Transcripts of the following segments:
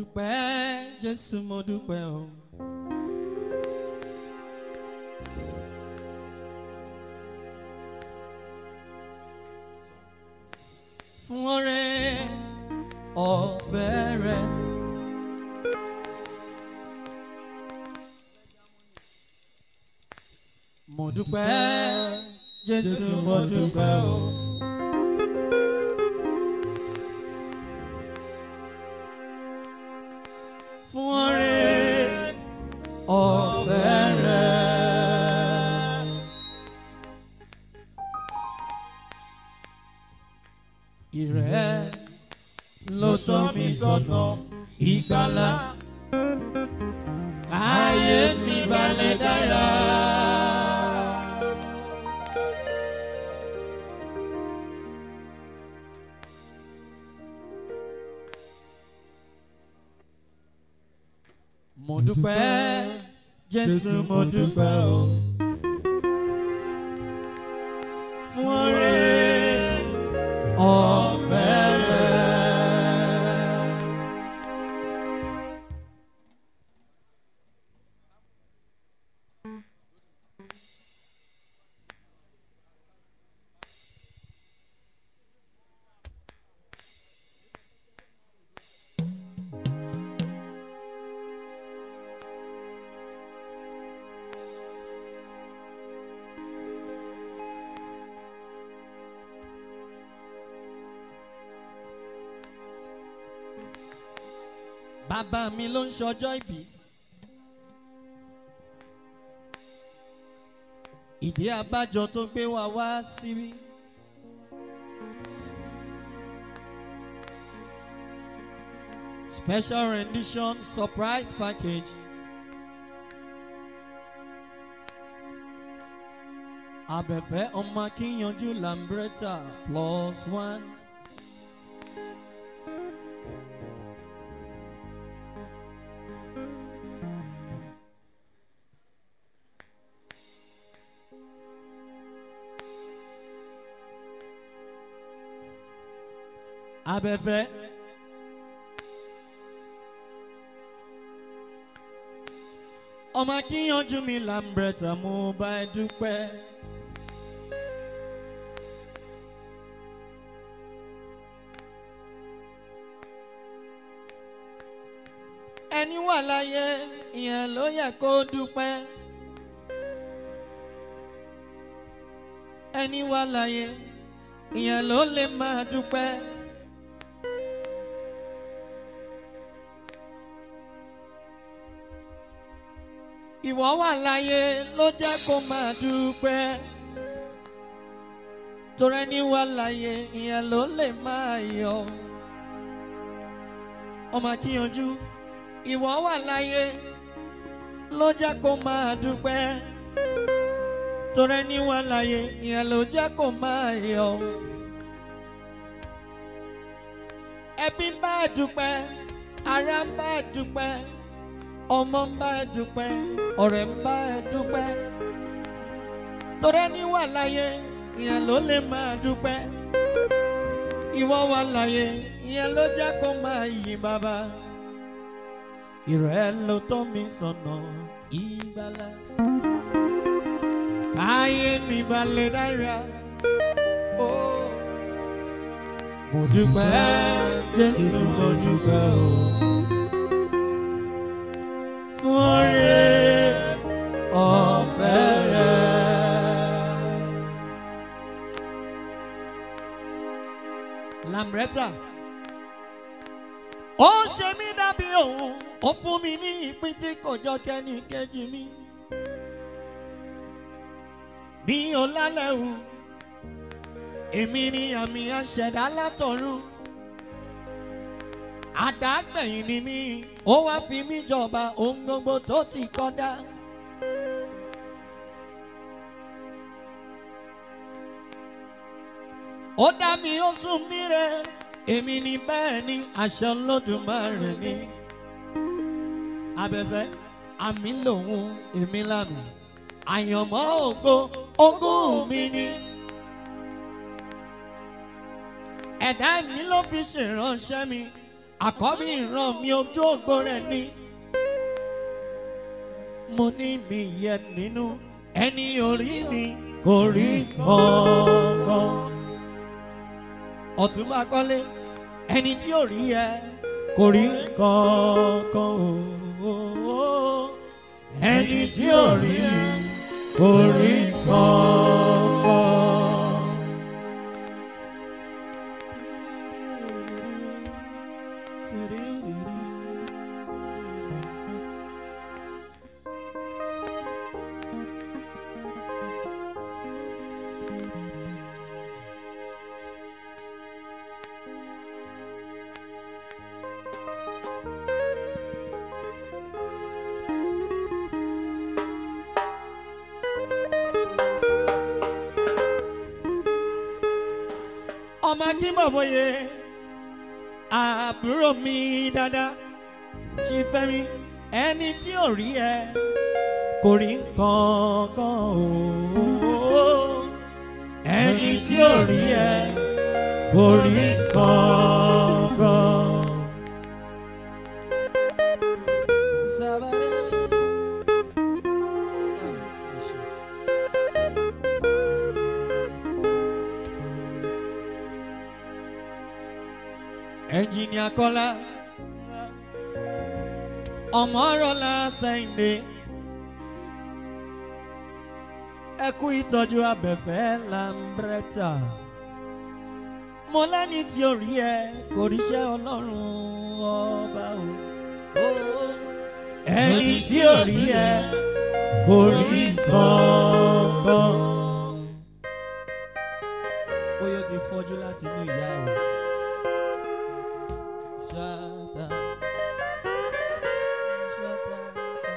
dúpẹ́ jésù mo dúpẹ́ o. fún ọrẹ ọ̀fẹ́ rẹ. mo dúpẹ́ jésù mo dúpẹ́ o. fún ọrẹ ọ̀fẹ́ rẹ. ìrẹ́ ló tọ́ mi sọ́nà ìgbàlá ayé mi balẹ̀ dára. mo dúpẹ́ jésù mo dúpẹ́ o fún ọrẹ ọ̀fẹ́ rẹ. bàbá mi ló ń ṣọjọ́ ìbí. ìdí abájọ tó gbé wa wá síbí. special rendition surprise package. abẹ́fẹ́ ọmọ akíyanjú lambretta plus one. abẹ́fẹ́. ọmọ akíyanjú mi lambretta mo bá ẹ dúpẹ́. ẹni wà láyé ìyẹn ló yẹ kó dúpẹ́. ẹni wà láyé ìyẹn ló lè máa dúpẹ́. ìwọ wà láyé ló jẹ́ kó máa dúpẹ́. torí ẹni wà láyé ìyẹn ló lè máa yọ. ọmọ akíyanjú ìwọ wà láyé ló jẹ́ kó máa dúpẹ́. torí ẹni wà láyé ìyẹn ló jẹ́ kó máa yọ. ẹbí ń bá dúpẹ́ ará ń bá dúpẹ́ ọmọ ń bá dúpẹ́ ọ̀rẹ́ ń bá dúpẹ́ torí ẹni wà láyé ìyẹn ló lè máa dúpẹ́ ìwọ wà láyé ìyẹn ló jẹ́ kó máa yìn bàbá ìrẹ́ ló tọ́ mi sọ̀nà ìgbàlá káyé mi balẹ̀ dára ó mo dúpẹ́ jésù mo dúpẹ́ o fún oore ọ̀fẹ́ rẹ̀. Lambretta ó ṣe mí dàbí òun ó fún mi ní ìpín tí kò jọ kẹ́ni kejì mi. mi ò lálẹ́ o èmi ni àmì àṣẹ̀dá látọ̀run àdágbẹ̀yìn ni mí ó wá fi mí jọba ohun gbogbo tó ti kọ́dá. ó dá mi ó sún mí rẹ èmi ni bẹ́ẹ̀ ni àṣẹ Olódùmarè ni. abẹ́fẹ́ àmì lòun èmi lámì àyànmọ́ ògo ogún mi ni. ẹ̀dá mi ló fi ṣèránṣẹ́ mi àkọ́bí ìran mi ojú ògo rẹ̀ ni mo ní mi yẹ nínú ẹni orí mi kò rí kankan ọ̀túnba kọ́lé ẹni tí ò rí ẹ kò rí kankan ooo ẹni tí ò rí kò rí kankan. ọmọ akínbọ̀bọ̀yé àbúrò mi dáadáa ṣe fẹ́ mi ẹni tí ò rí ẹ kò rí kankan ooo ẹni tí ò rí ẹ kò rí kankan. Sábàdé. ẹnjìnìà kọ́lá ọmọrọlá sẹ́yìndé ẹkú ìtọ́jú abẹ́fẹ́ lambretta mo lẹ́ni tí ó rí ẹ kò ríṣẹ́ ọlọ́run ọba o ẹni tí ó rí ẹ kò rí kankan. bóyá o ti fọ́jú láti inú ìyá ẹ̀ wá. Shut up. Shut up.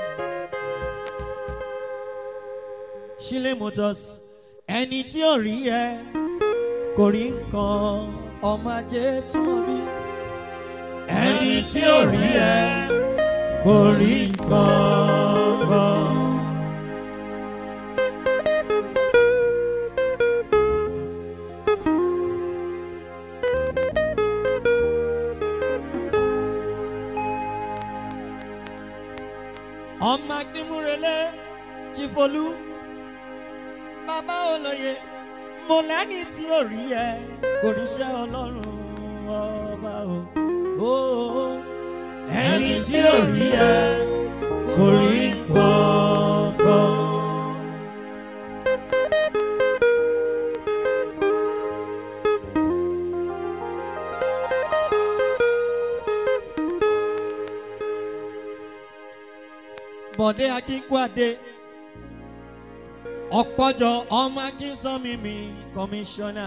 Ṣílẹ̀ Motors ẹni tí ò rí ẹ kò rí nǹkan ọmọ ajé tí wọ́n bí. Ẹni tí ò rí ẹ kò rí nǹkan. ọmọ akínmúrelé chifolu bàbá olóye mo lẹ́ni tí ò rí ẹ kò ríṣẹ́ ọlọ́run ọba o ó ẹni tí ò rí ẹ kò rí kankan. bọ̀dé akínkwádé ọ̀pọ̀jọ ọmọ akínsánmímí kọmíṣánná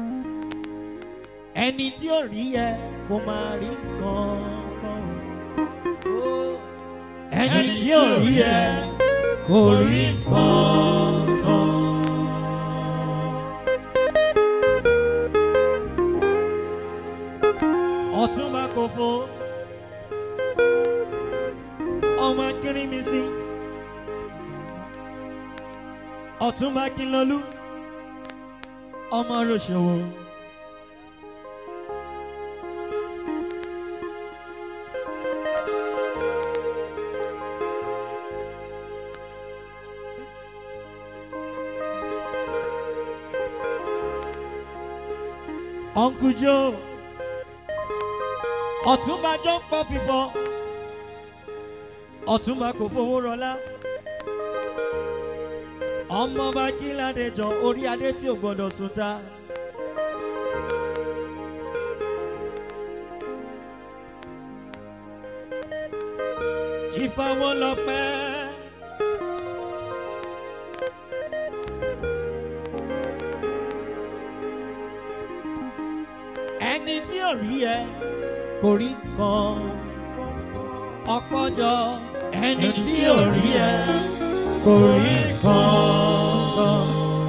ẹni tí ò rí ẹ kò máa rí kankan o ẹni tí ò rí ẹ kò rí kankan. ọ̀túnba kò fo ọmọ akínrímísí ọ̀túnba kínlọ́lú ọmọ rọ̀ṣọ̀wọ̀. Uncle Joe ọ̀túnba jọ ń pọ̀ fífọ́ ọ̀túnba kò fowó rọlá ọmọọba kíládéjọ orí adé tí ò gbọdọ̀ sùn ta. ìfàwọ́ lọ́pẹ́. ẹni tí ò rí ẹ kò rí kan ọpọjọ ẹni tí ò rí ẹ kò rí kan.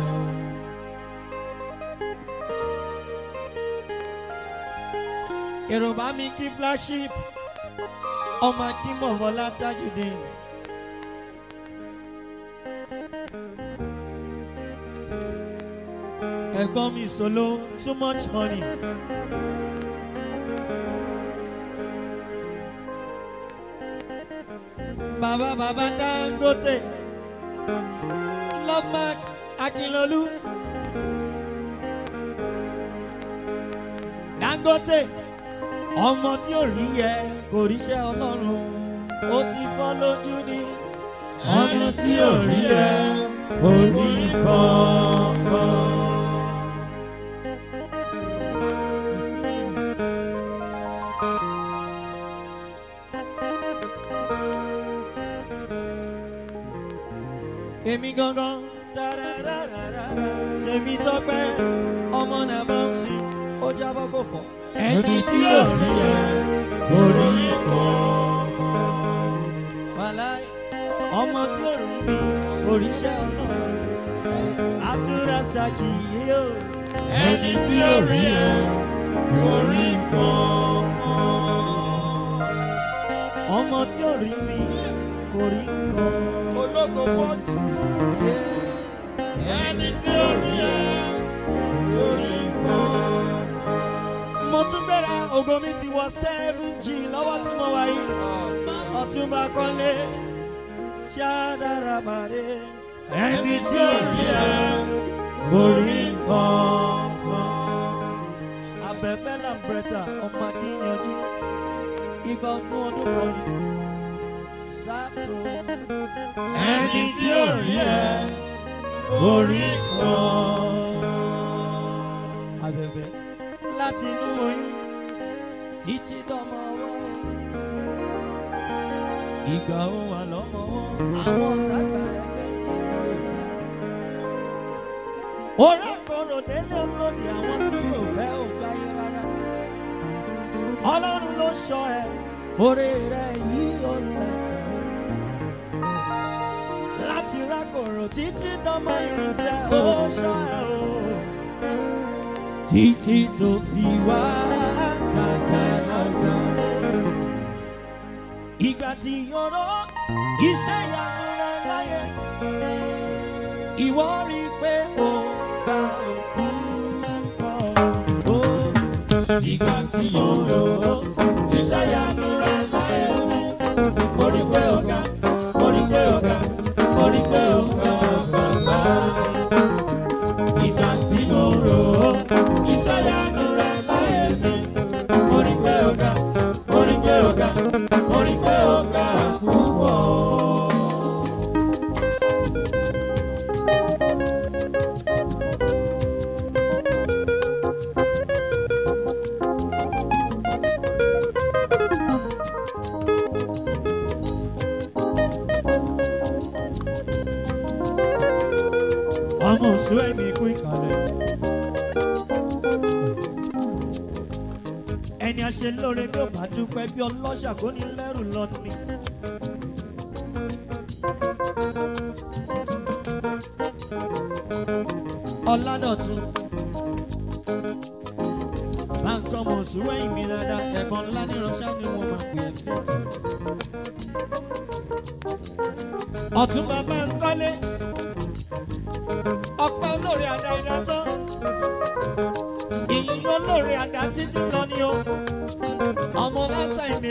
èrò bá mi kí flagship ọmọ akínmọ̀wọ́ látàjùdé. ẹ̀gbọ́n mi solo too much money. bàbá bàbá dangote love mark akínlolú dangote ọmọ tí ò rí yẹ kò ríṣẹ́ ọlọ́run ó ti fọ́ lójú ni ọmọ tí ò rí ẹ kò rí kankan. èmi gangan tarararara tèmi tọpẹ ọmọ náà bá ń ṣe ó jábọ́ kò fọ́. ẹni tí ò rí ẹ kò rí kankan. wàláì ọmọ tí ò rí mi òrìṣẹ́ ọlọ́run àdúrà ṣàkìyí o. ẹni tí ò rí ẹ kò rí kankan. ọmọ tí ò rí mi kò rí nǹkan. ológo fọ́ọ̀tì. ẹni tí ò rí ẹ kò rí kankan. mo tún gbéra ògo mi ti wọ seven g lọ́wọ́ tí mo wà yìí ọ̀túnba kọ́lé ṣáàdàràbàdé. ẹni tí ò rí ẹ kò rí kankan. abẹ́fẹ́ làǹbẹ̀tà ọmọ akíyanjú ìgbà ọdún ọdún kan ni sátò. ẹni tí ò rí ẹ kò rí kankan. abẹ́fẹ́ láti inú oyún títí dọ́mọ ọwọ́ ìgbà ó wà lọ́mọ ọwọ́ àwọn ọ̀tá gba ẹgbẹ́ ìgbà. orí àkọrò délé olóde àwọn tí yóò fẹ́ ò gbáyé rárá ọlọ́run ló sọ ẹ orí rẹ yìí ó lẹ́kàwé láti rákòrò títí dọ́mọ ìrìnsẹ̀ ó sọ ẹ o títí tó fi wá dàgbàlagbà. Ìgbà tí yọ̀rọ̀ iṣẹ́ ìyanu rẹ láyé, ìwọ rí i pé ó gba òkú pọ̀. ìgbà tí mo lò ó iṣẹ́ ìyanu rẹ̀ láyé mi. mo rí pé ó ga mo rí pé ó ga mo rí pé ó ga bàbá. ìgbà tí mo lò ó iṣẹ́ ìyanu rẹ̀ láyé mi. mo rí pé ó ga mo rí pé ó ga mo rí pé ó ga púpọ̀. Ọmọ òṣù ẹ̀mí kú ìkàlẹ̀. Ẹni a ṣe lóore bí ó bá dúpẹ́ bí ọlọ́ṣà kò ní lẹ́rù lọ ni. Ọládọ̀tun. Báńkì ọmọ òṣù ẹ̀yìn mi dáadáa ẹ̀gbọ́n ńlá ní ránṣẹ́ ni wọ́n máa pè é fún. Ọ̀tún bàbá ń kọ́lé ọpẹ́ olóore àdá ìdá tán ìyìn olóore àdá títí lọ ni o ọmọ lásán ìní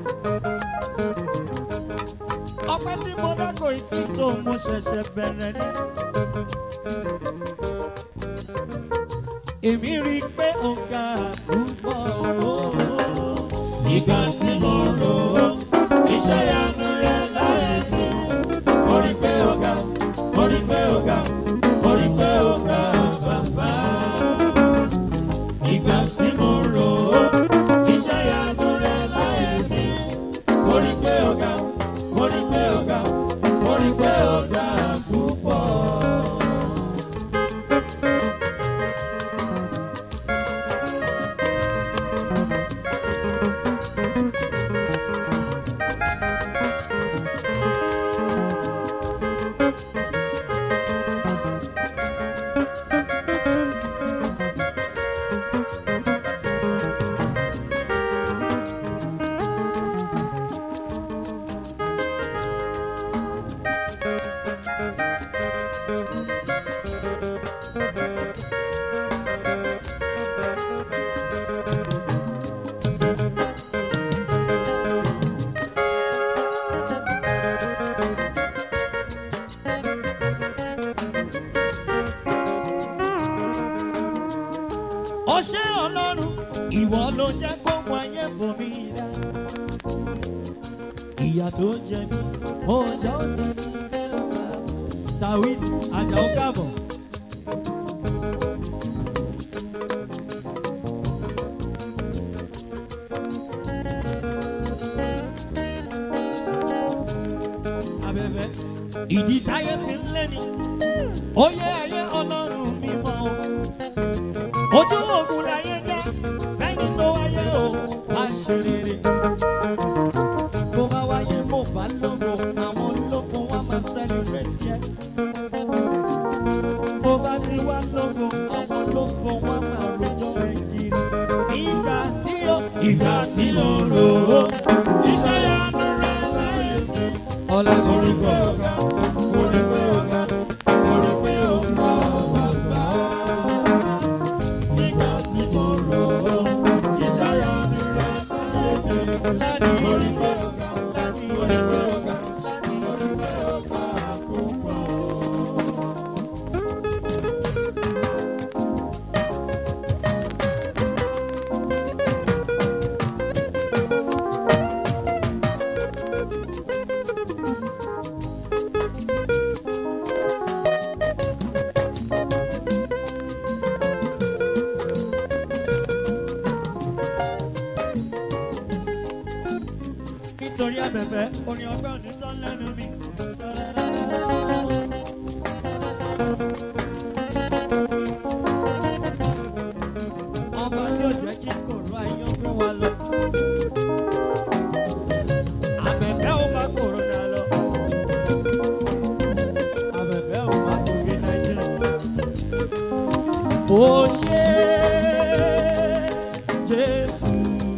ọpẹ́ tí mo dákò ìtì tó mo ṣẹ̀ṣẹ̀ bẹ̀rẹ̀ ni. èmi rí i pé ọ̀gá púpọ̀ o. ìgbà tí mo lò ó iṣẹ́ ìyanu rẹ̀ láyé mi. mo rí pé ó ga mo rí pé ó ga mo rí pé ó ga bàbá. ìgbà tí mo lò ó iṣẹ́ ìyanu rẹ̀ láyé mi. mo rí pé ó ga mo rí pé ó ga mo rí pé ó ga púpọ̀. ọṣẹ́ ọlọ́run ìwọ ló jẹ́ kó mú ayé fún mi dá. ìyà tó jẹ mí ọjọ́ jẹ mí bẹ́ẹ̀ wá. tawhid ajáò káàbọ̀. abẹ́fẹ́ ìdí táyé fi ń lé ni ó yẹ ayé ọlọ́run mímọ́ o ojú ogun láyé dá fẹ́ni tó wáyé o wá ṣe rere bó bá wáyé mo bá lógo àwọn ológun wá máa celebrate yẹ bó bá ti wá lógo àwọn ológun wá máa rojọ́ ẹ̀kiri ìgbà tí ó Ìgbà tí mo lò ó, iṣẹ́ yanu rẹ̀ láyé mi. ọlọ́run Orí pé ó ga, orí pé ó ga, orí pé ó ga bàbá. Ìgbà tí mo lò ó, iṣẹ́ yanu rẹ̀ láyé mi. láti Orí pé ó ga, láti orí pé ó ga, láti orí pé ó ga púpọ̀. nítorí abẹ̀fẹ́ orin ọgbẹ́ òní tán lẹ́nu mi. ọba tí ò jẹ́ kí kòró ayé ó gbé wa lọ. abẹ̀fẹ́ ò bá kòrónà lọ. abẹ̀fẹ́ ò bá kòrí nàìjíríà. ó ṣe jésù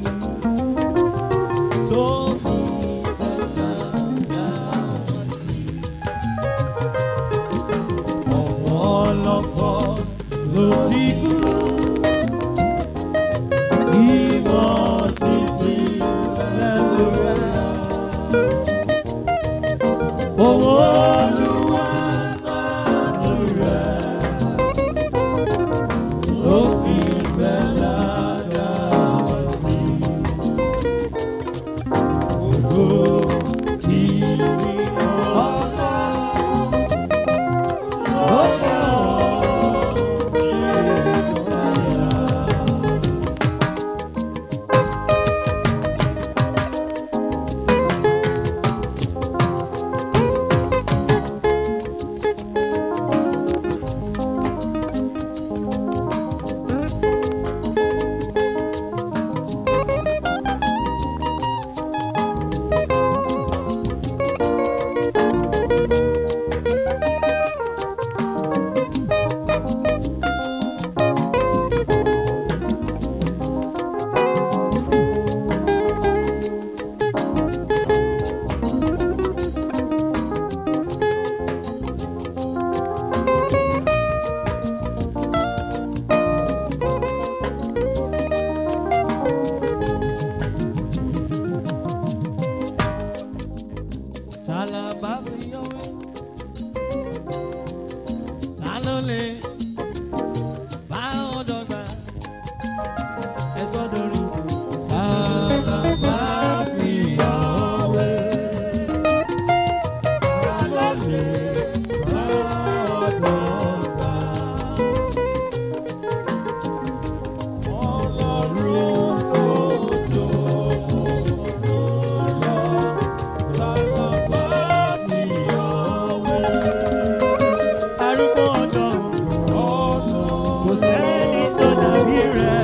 tó fi fẹ́lá sí. ọ̀pọ̀ ọlọ́pọ̀ ló ti kú tí wọ́n ti fi lẹ́nu rẹ̀. owó olúwa náà rẹ̀ ló fi fẹ́lá dá sí. Ta la bá fi ọwé? Ta ló lè bá ọ dọ́gba? Ẹ sọ dorí. Ta la bá fi ọwé? Ta ló lè bá ọ dọ́gba? Ọlọ́run tó tó arúgbó ọjọ́ kò sẹ́ni tó dàbí rẹ̀.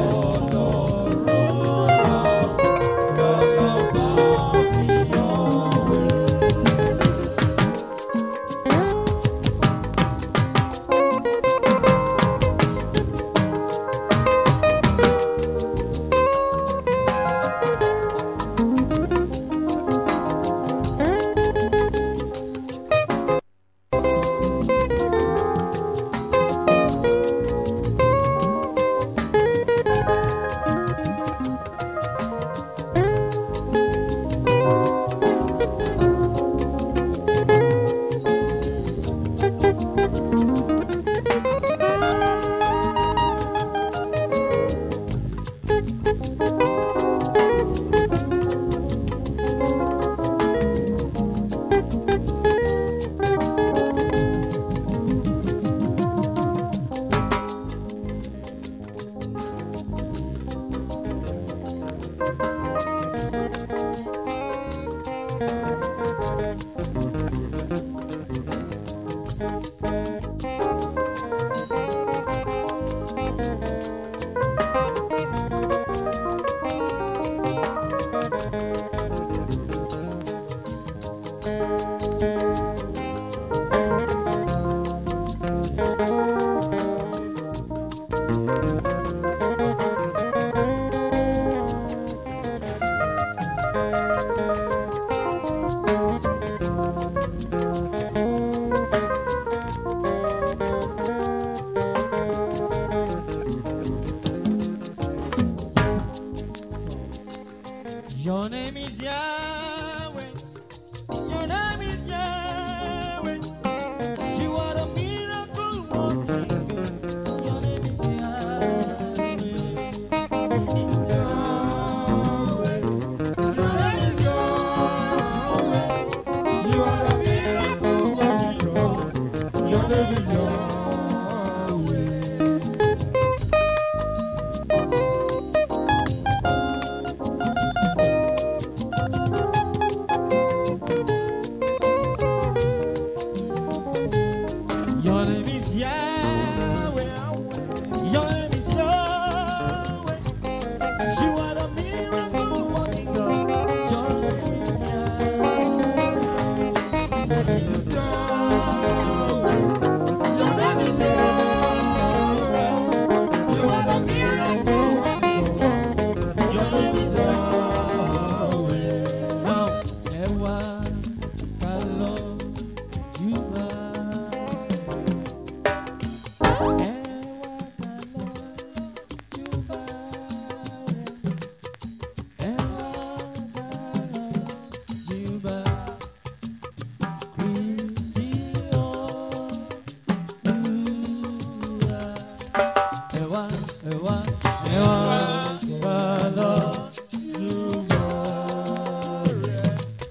Your name is Yahweh. Your name is Yahweh. You are the miracle working God. Your name is Yahweh. You are the miracle working God. Your name is Yahweh. Your name is Yahweh. Your name is Yahweh. You are the miracle working God. Your name is Yahweh. Your name is Yahweh. Now, ẹ wá ká lọ júbà. Ẹ wá ká lọ júbà rẹ̀. Ẹ wá ká lọ júbà. Kristi Olúwa. Ẹ wá, ẹ wá, ẹ wá ká lọ júbà rẹ̀.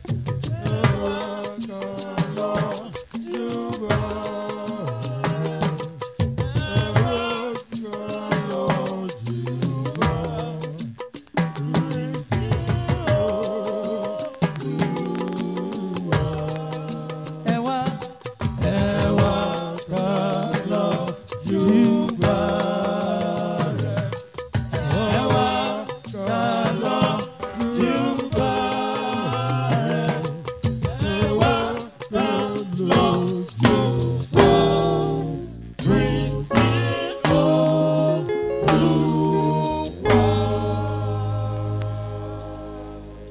Ẹ wá, ẹ wá ká lọ júbà rẹ̀. Ẹ wá ká lọ júbà rẹ̀. Ẹ wá ká lọ júbà Kristi Olúwa.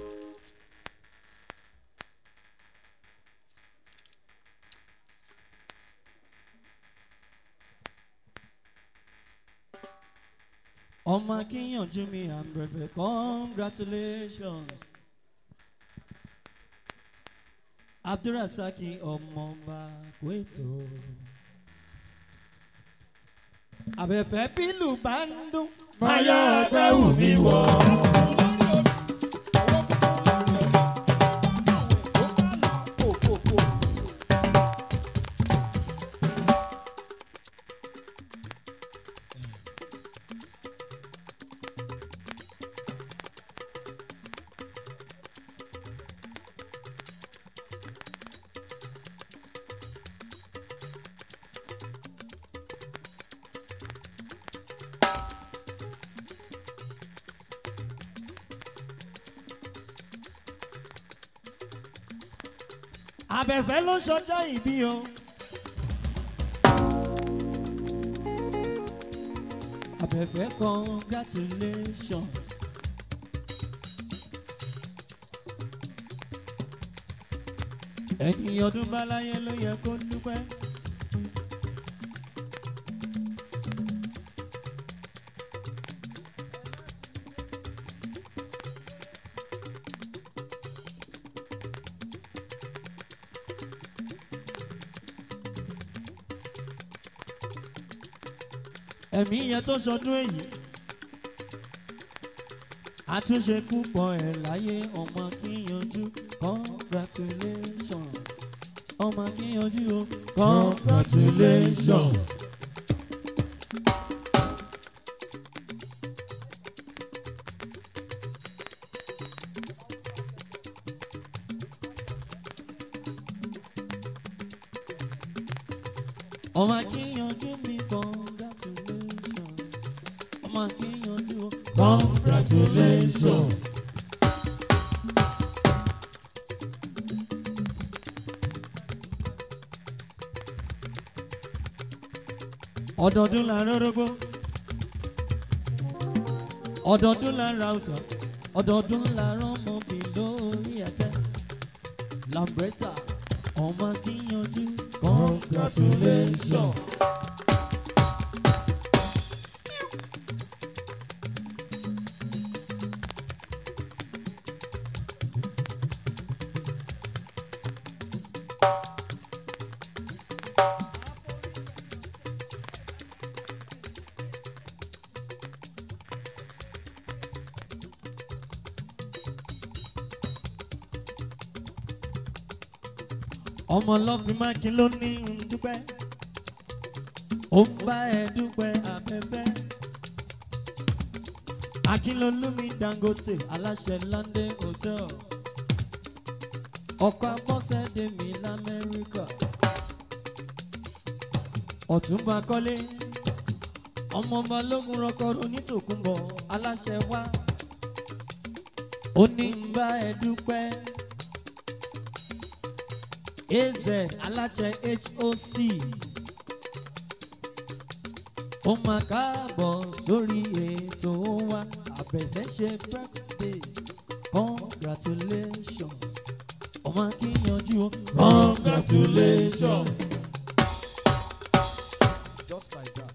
ọmọ akínyànjú mi àmbrẹ̀fẹ̀ congratulations abdulrasaki ọmọọba kwètò abẹ́fẹ́ bílù bá ń dún. Máyá agbẹ́wò mi wọ̀. abẹ́fẹ́ ló ṣọjọ́ ìbí o. abẹ́fẹ́ congratulations. ẹni ọdún bá láyé ló yẹ kó dúpẹ́. ẹ̀mí yẹn tó sọdún èyí àtúnṣe púpọ̀ ẹ̀ láyé ọmọ kíyanjú congratulations ọmọ kíyanjú o congratulations. ọmọ kíyanjú mi congratulations ọmọ akíyanjú o. congratulations. ọdọọdún la rọrọgbó ọdọọdún la ra ọsàn ọdọọdún la rọmọbì lórí ẹtẹ lambretta ọmọ akíyanjú congratulations. ọmọ ọlọ́fin mákin ló ní ń dúpẹ́ ó ń bá ẹ dúpẹ́ afẹ́fẹ́ akínlólúmi dangote aláṣẹ london hotel ọkọ̀ abọ́sẹ̀dé mi lamẹ́ríkà ọ̀túnba kọ́lé ọmọ balógun rọkọrọ onítòkùnbọ̀ aláṣẹ wá ó ní ń bá ẹ dúpẹ́ az aláṣẹ hoc ó máa káàbọ̀ sórí ètò wa àbẹ̀fẹ́ ṣe birthday congratulations ọmọ akíyanjú o congratulations. Just like that.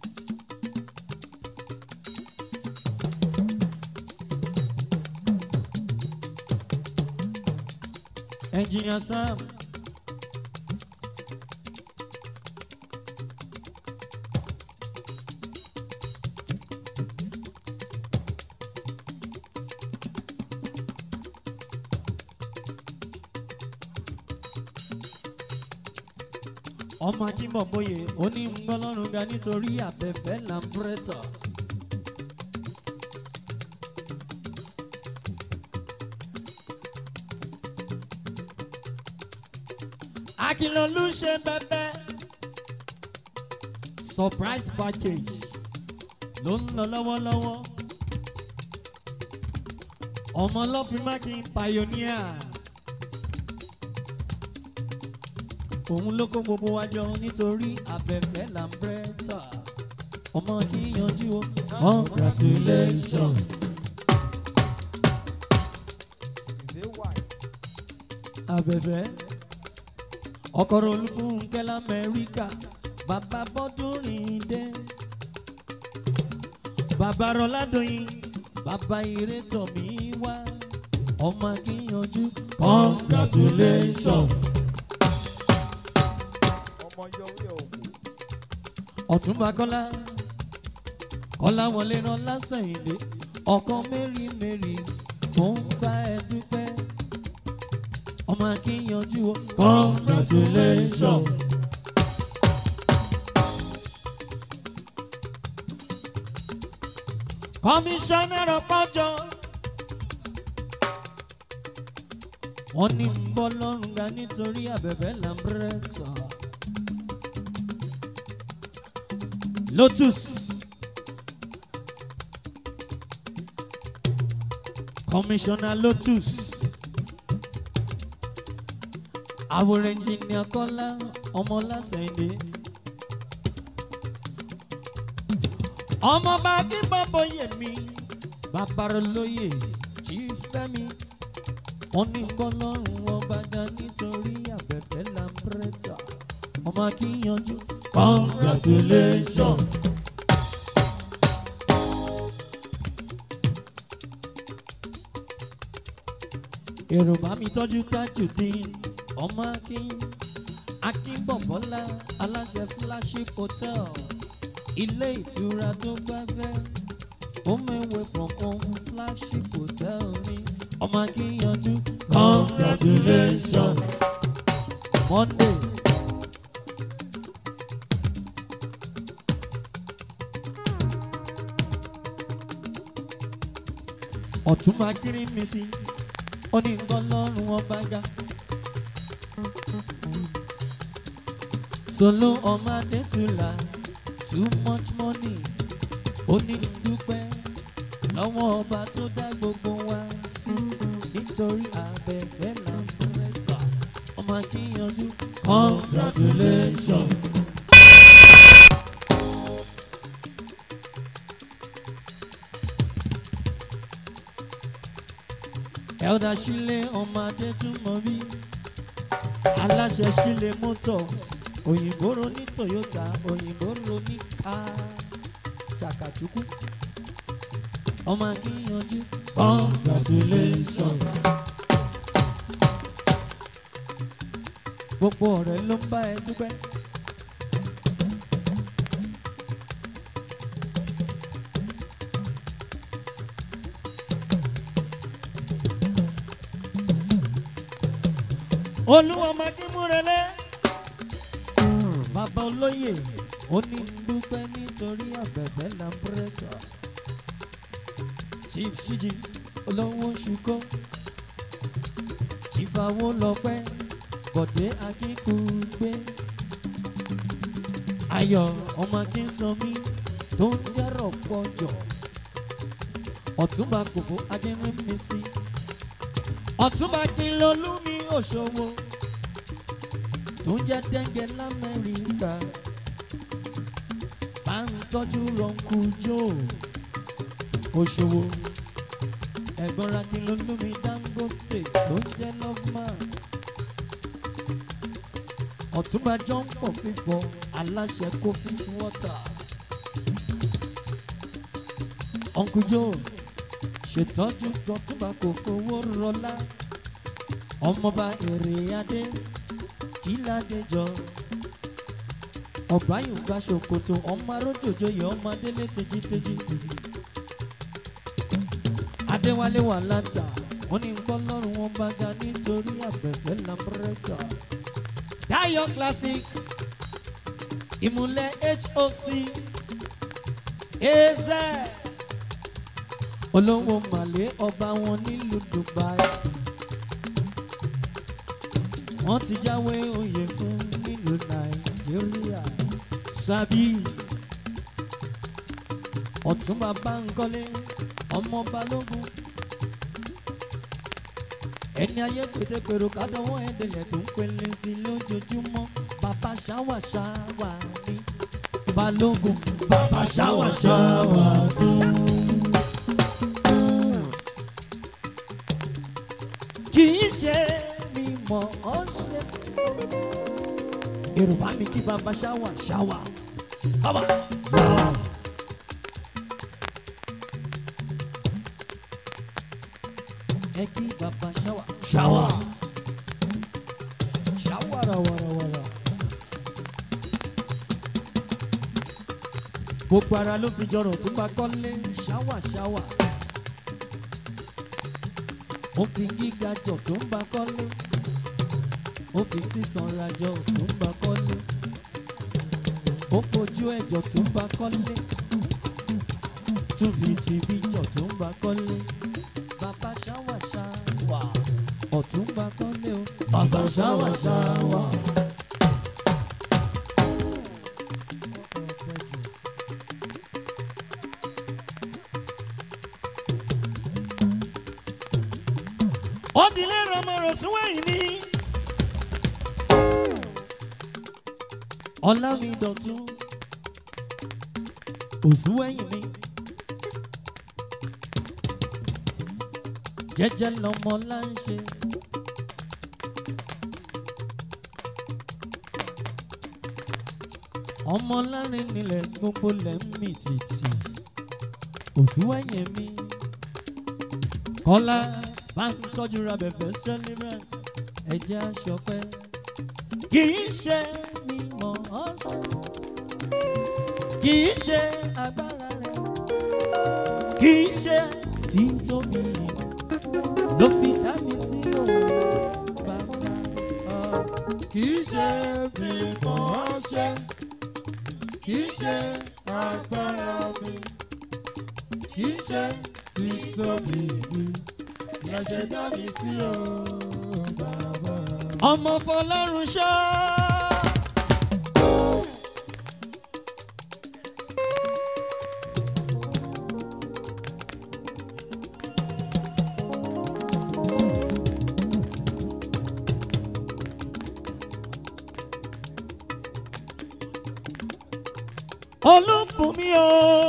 engineer sam ọmọ akínbọ̀bọ̀yè ó ní ń gbọ́ lọ́rùn ga nítorí àbẹ̀fẹ́ làǹbrẹ́tọ̀. akínlọ́lù ṣe bẹ́bẹ́ surprise package ló ń lọ lọ́wọ́lọ́wọ́ ọmọ ọlọ́fin mákin pioneer òun ló kó gbogbo wa jọ nítorí abẹ́fẹ́ làǹbẹ́tà ọmọ kíyanjú o congratulations. Is it white? abẹ́fẹ́ ọkọ̀rọ̀ olúfúnkẹ́ lamẹ́ríkà bàbá bọ́dúnrin dé bàbá rọládọ́yìn bàbá ìrètò mi wá ọmọ akíyanjú congratulations. Ọmọ yọ orí òkú. ọ̀túnba kọ́lá kọ́lá wọlé rán lásẹ̀yìndé ọkàn mẹ́rin mẹ́rin mò ń bá ẹ dúpẹ́ ọmọ akíyanjú o congratulations. kọmíṣánná pọ́jọ́ wọ́n ní ń bọ́ lọ́rùn ga nítorí abẹ́fẹ́ lambretta lotus kọmíṣánná lotus àwòrán ẹnjìnìà kọ́lá ọmọlásẹ̀ndé. ọmọọba akínbọ̀bọ̀ yèmí babalóye tí fẹ́mi wọ́n ní kọ́lọ́run ọba ga nítorí abẹ́fẹ́ lambretta ọmọ akíyanjú congratulations. èrò bá mi tọ́jú tajudeen ọmọ akín akínbọ̀bọ́lá aláṣẹ flagship hotel ilé ìtura tó gbáfẹ́ home away from home flagship hotel ní ọmọ akíyanjú congratulations. monday. ọ̀túnba kiri mi sí ó ní nǹkan lọ́rùn ọba ga. solo ọmọ adétúlà too much money ó ní dúpẹ́ lọ́wọ́ ọba tó dá gbogbo wa sí nítorí abẹ́fẹ́ là ń bẹ̀rẹ̀ ọmọ akíyanjú. Congratulations. elder Shile ọmọ adétúmọ̀bí aláṣẹ Shile motors òyìnbó ro ní Toyota òyìnbó ro ní ká jàkàtúkú ọmọ akíyanjú. Congratulations. gbogbo ọ̀rẹ́ ló ń bá ẹ dúpẹ́. olúwa mákímúrelé bàbá olóyè ó ní dúpẹ́ nítorí àbẹ̀bẹ̀ làbúrẹ́tà chief ṣíjì olówó ṣùkọ́ chief awólọ́pẹ́ bọ̀dé akínkùgbé ayọ̀ ọmọ akínsọmí tó ń jẹ́rọ̀ pọ̀jọ̀ ọ̀túnba kòkó ajẹ́mẹ́mẹ́sì ọ̀túnba kìlọ́lùmí òṣòwò tó ń jẹ́ dẹ́ngẹ́ lamẹ́ríkà bá ń tọ́jú rọ̀ǹkù jò òṣòwò ẹ̀gbọ́n ra kìlọ́lùmí dangote tó ń jẹ́ lọ́fman ọ̀túnba john pọ̀ fífọ́ aláṣẹ coffee water uncle joe ṣètọ́jú tọ́túnba kò fowó rọlá ọmọọba èrè adé kíládé jọ ọba yorùbá ṣòkòtò ọmọ arójòjò yẹ ọmọ adélé tejiteji adéwálé wà látà wọn ní nǹkan lọ́rùn wọn bá ga nítorí àbẹ̀fẹ́ lambretta dayo classic ìmùlẹ̀ hoc eze olówó màlẹ́ ọba wọn nílùú dubai wọ́n ti jáwé oyè fún nílùú nàìjíríà sábì ọ̀túnba báńkọ́lé ọmọ balógun ẹni ayé pétépèrò kádọ́wọ́ ẹ̀dẹ̀lẹ̀ tó ń pele sí lójoojúmọ́ bàbá ṣáwà ṣáwà ní balógun bàbá ṣáwà ṣáwà ní. kì í ṣe mi mọ̀ ọ́ ṣe. yorùbá mi kí bàbá ṣáwà ṣáwà. Bàbá. ẹ kí bàbá ṣáwà ṣáwà. Shawara wara wara. gbogbo ara ló fi jọrọ tó bá kọ́lé ṣáwà ṣáwà. ó fi gíga jọ tó ń bá kọ́lé. ó fi sísan rajọ tó ń bá kọ́lé. ó fojú ẹ̀jọ̀ tó ń bá kọ́lé. tún fi tìbí jọ tó ń bá kọ́lé. bàbá ṣáwà ṣáwà ọ̀tún bá kọ́lé o. bàbá ṣáwà ṣáwà. Odile Romero Suwẹ́yìn ni. Ọlámidọ̀tún Òsúwẹ́yìn mi. Jẹ́jẹ́ lọmọ láńṣe. Ọmọ lárin nílẹ̀ gbogbo lẹ̀ ń mì tìtì. Òsúwẹ́yìn mi. Kọ́lá bá ń tọ́jú ra bẹ̀bẹ̀ celebrant ẹ̀jẹ̀ aṣọpẹ́. kì í ṣe mi mọ̀ ọ́ ṣe kì í ṣe agbára rẹ̀ kì í ṣe títóbi ló fi dá mi sí òun bàbá ọ̀. kì í ṣe bí mò ń ṣe kì í ṣe agbára mi kì í ṣe títóbi mi lẹ́sẹ̀ dá mi sí o bàbá. ọmọ fọlọ́run ṣọ́. olúbùnmi o.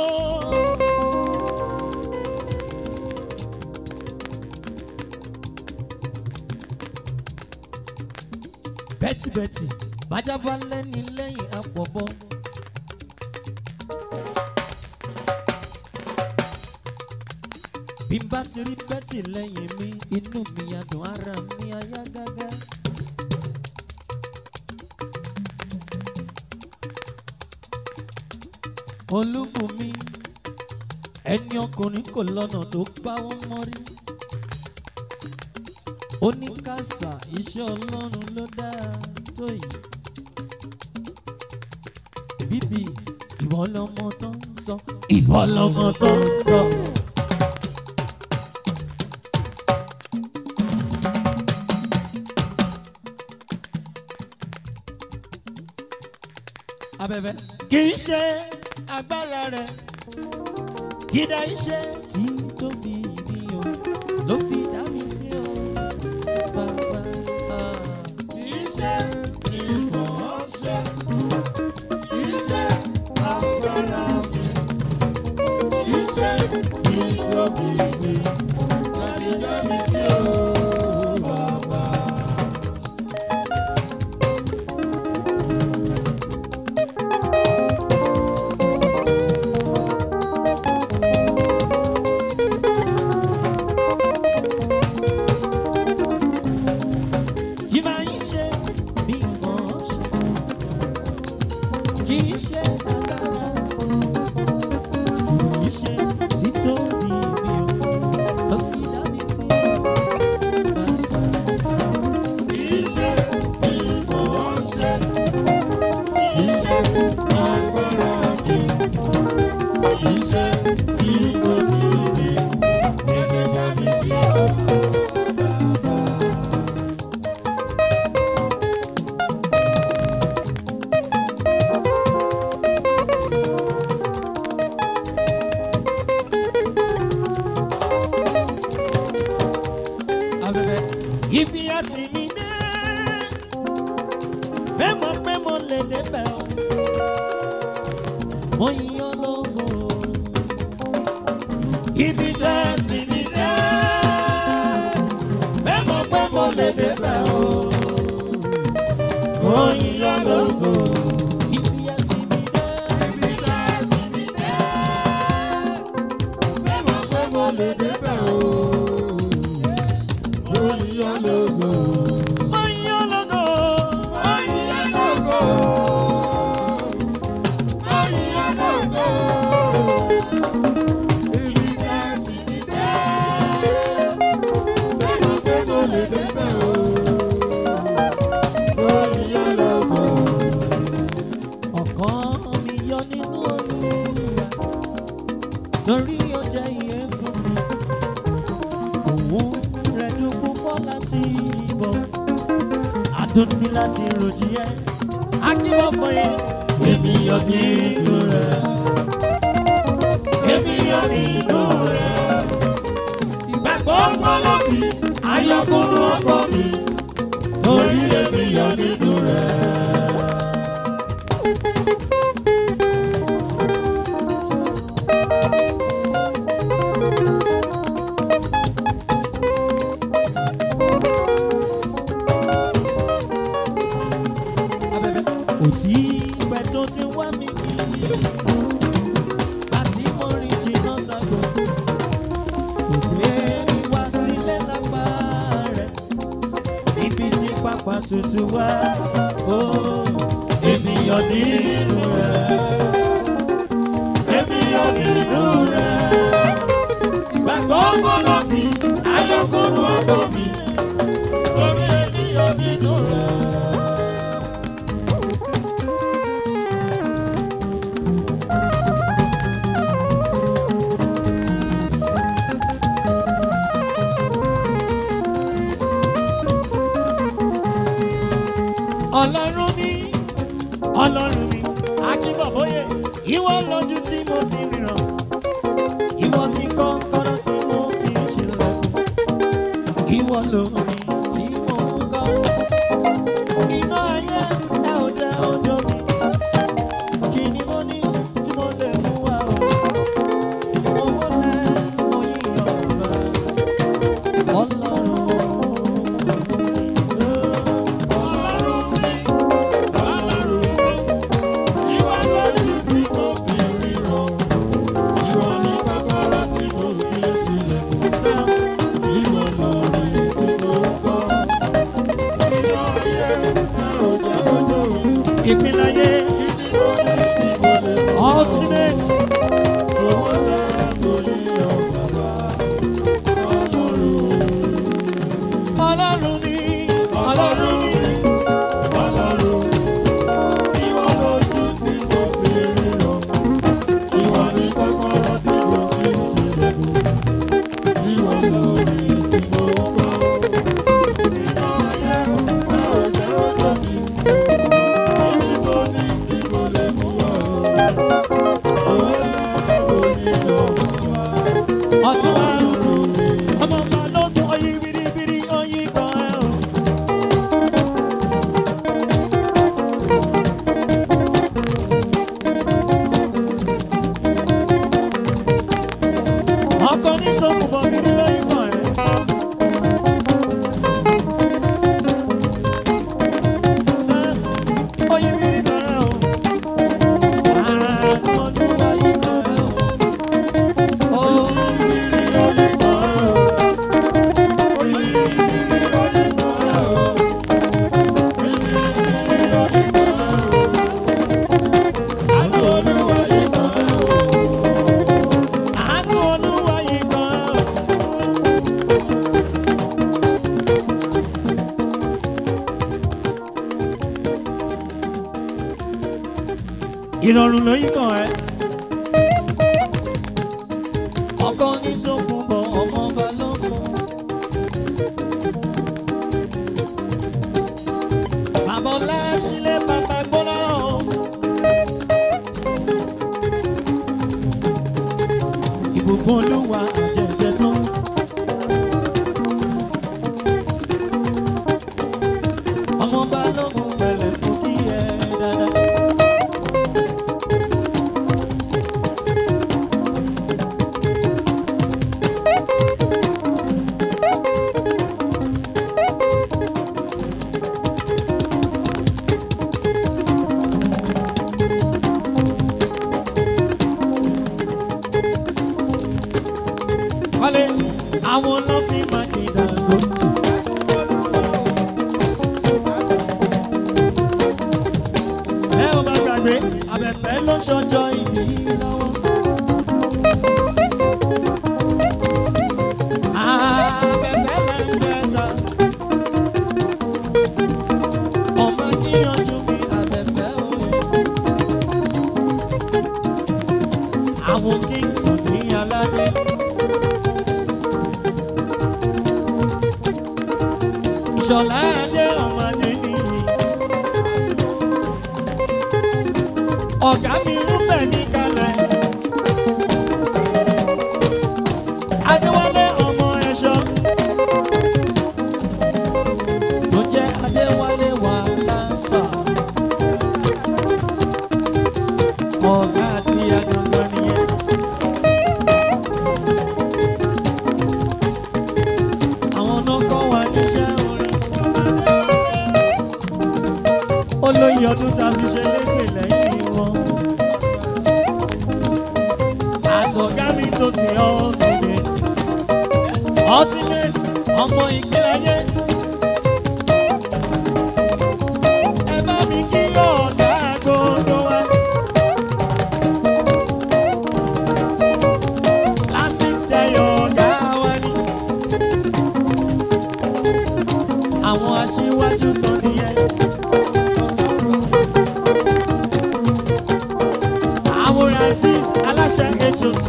bẹ́tìbẹ́tì bájá bá lẹ́ni lẹ́yìn àpọ̀bọ. bí n bá ti rí bẹ́tì lẹ́yìn mi inú mi adùn ara mi ayá gágá. olúbùnmi ẹni ọkùnrin kò lọ́nà tó gbá wọn mọ́rí ó ní kásá iṣẹ́ ọlọ́run ló dáa tó yìí bíbí ìwọ lọmọ tó ń sọ ìwọ lọmọ tó ń sọ. abẹ́fẹ́ kì í ṣe agbára rẹ̀ kìdá iṣẹ́ tí tóbi mi o ló fi dá mi sí o bàbá. ah. Iṣẹ́ ìmọ̀ọ́ṣẹ́, iṣẹ́ agbára mi, iṣẹ́ ìrọ̀bì mi, láti dá mi sí o bàbá. kì máa ń ṣe bí mo ṣe kì í ṣe agbára kì í ṣe títóbi mi o ló fi dá mi sí bàbá. Iṣẹ́ ìmọ̀ọ́ṣẹ́, iṣẹ́ agbára mi, iṣẹ́ ìrọ̀bì mi, láti dá mi sí o bàbá. afẹ́fẹ́. ibi àsìmí dé bẹ́ẹ̀ mọ̀ pé mo lè débẹ̀ o mo yíyan lógo ibi tá a sì mí dé bẹ́ẹ̀ mọ̀ pé mo lè débẹ̀ o mo yíyan lógo ibi àsìmí dé Ibi tá a sì mí dé, bẹ́ẹ̀ mọ̀ pé mo lè débẹ̀ o. Mo yíyan lógo. mo yíyan lógo Mo yíyan lógo. Mo yíyan lógo. Ibi tá a sì mí dé, bẹ́ẹ̀ mọ̀ pé mo lè débẹ̀ o. Mo yíyan lógo. ọkàn mi yọ nínú olúwa torí ó jẹ́ iye fún mi òun rẹ̀ dùn púpọ̀ láti ìbọ̀ adùn ní láti ròjì ẹ́ akínbọ̀bọ̀ yẹn èmi yọ nínú rẹ̀ èmi yọ nínú rẹ̀ ìgbàgbọ́ gbọ́dọ̀ fi ayọ̀kúnnú ọkọ mi torí èmi yọ nínú rẹ̀. abẹ́fẹ́. òtí ìpẹ́ tó ti wá mi kiri àti mo rìn jìnnà ságo òde wá sílẹ̀ lápá rẹ̀ ibi tí pápá tutù wá ó ènìyàn nínú rẹ̀ ènìyàn nínú rẹ̀ ìgbàgbọ́ gbọ́dọ̀ fi ayọ̀kúnnú ọkọ̀ mi torí ènìyàn nínú rẹ̀. ọlọ́run mi ọlọ́run mi akínbọ̀bóyè ìwọ lójú tí mo fi ríran ìwọ ní kọ́kọ́rọ́ tí mo fi ṣílẹ̀kùn ìwọ lómi tí mo kọ́ iná ayé ẹ ò jẹ́ ọjọ́ mi kí ni mo ní tí mo ọtún wa ọmọ balógun oyin biribiri oyin kan ẹ o. ọkọ ní tó kù bọ̀ bíbí lóyún kan ẹ. Sam, oyin biri kan ẹ o. Àánú Olúwa yìí kan ẹ o. Oh. Àánú Olúwa yìí kan ẹ́ o. Ìrọ̀rùn ló yí kan ẹ́. Ọkọ ní tó kún bọ̀ ọmọ balógun. Bàbá ọlá sílé bàbá gbọ́dọ̀ o. ìbùkún olúwa àjẹjẹ tó. ọmọ balógun pẹ̀lẹ́ kò kí ẹ dáadáa. wálé àwọn ló fi máa kí Dangote. ẹ ò bá gbàgbé abẹ́fẹ́ ló ń ṣọjọ́ ìbí lọ́wọ́. abẹ́fẹ́ là ń bẹ́ta. ọmọ kíyanjú mi abẹ́fẹ́ òye. àwọn kings ní aládé. ìṣọ̀lá adé ọmọdé nìyí. ọ̀gá mi ń bẹ̀ ní kalẹ̀. adéwálé ọmọ ẹ̀ṣọ́. tó jẹ́ adéwálé wà láǹfà. ọ̀gá àti agangan nìyẹn. àwọn náà kọ́ wa níṣẹ́ orin. olóyè ọdún tàbí ṣe lépè lẹ́yìn wọn. àtọ̀gá mi tó ṣe ultimate. ultimate ọmọ ìgbélayé. ẹ bá mi kí ọ̀gá gbogbo wa. lásìkò ẹ̀yọ̀ ọ̀gá wa ni. àwọn aṣíwájú kan nìyẹn. àwọn rasis aláṣẹ hoc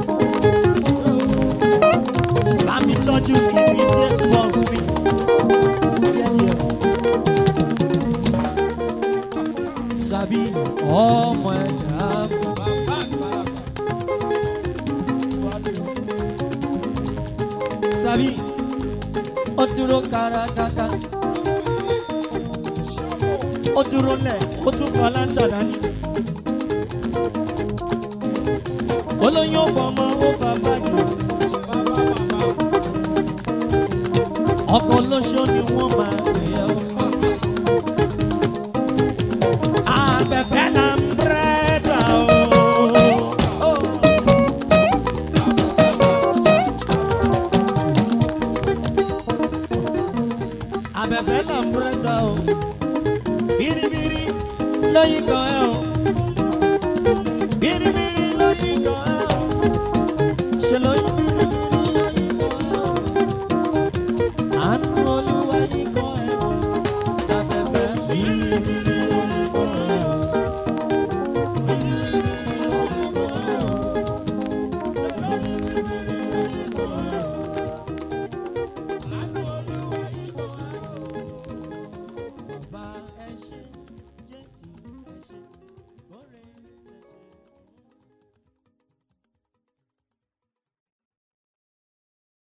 bámi tọ́jú immediate boss mi. díẹ̀díẹ̀. sàbí ọmọ ẹ̀dá sàbí ó dúró kárakáká ó dúró lẹ̀ ó tún fa láńtà dání. olóyún ọ̀pọ̀ ọmọ ó fa báàgì. ọkọ̀ lóṣó ni wọ́n máa pè é o. Abẹ́fẹ́ là ń bẹ́ẹ̀ta o. Abẹ́fẹ́ là ń bẹ́ẹ̀ta o. Bìrìbìrì lóyún kan ẹ̀ o.